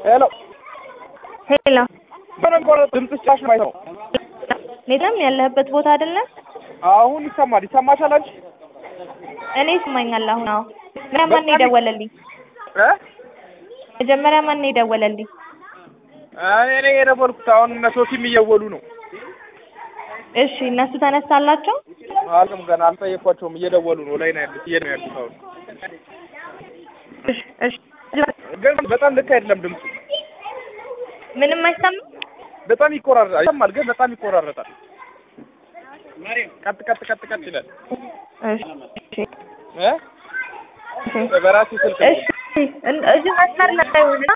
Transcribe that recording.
ሄሎ ሄሎ በደንብ ድምፅሽ ጫሽ ማይ ነው። ኔታም ያለህበት ቦታ አይደለም? አሁን ይሰማል። ይሰማሻል አንቺ? እኔ ይስማኛል። አሁን አዎ። መጀመሪያ ማን ነው የደወለልኝ? እ መጀመሪያ ማን ነው የደወለልኝ? እኔ ነኝ የደወልኩት። አሁን እነ ሶፊም እየወሉ ነው። እሺ እነሱ ተነሳላቸው? አልም ገና አልጠየኳቸውም። እየደወሉ ነው። ላይ ነው ያሉት። እየ ነው ያሉት አሁን እሺ እሺ። ግን በጣም ልክ አይደለም ድምፁ። ምንም አይሰማም? በጣም ይቆራረጣል። ይሰማል ግን በጣም ይቆራረጣል። ቀጥ ቀጥ ቀጥ ቀጥ ይላል። እሺ እ እሺ በራሴ ስልክ ነው። እሺ እዚህ መስመር ላይ ሆነ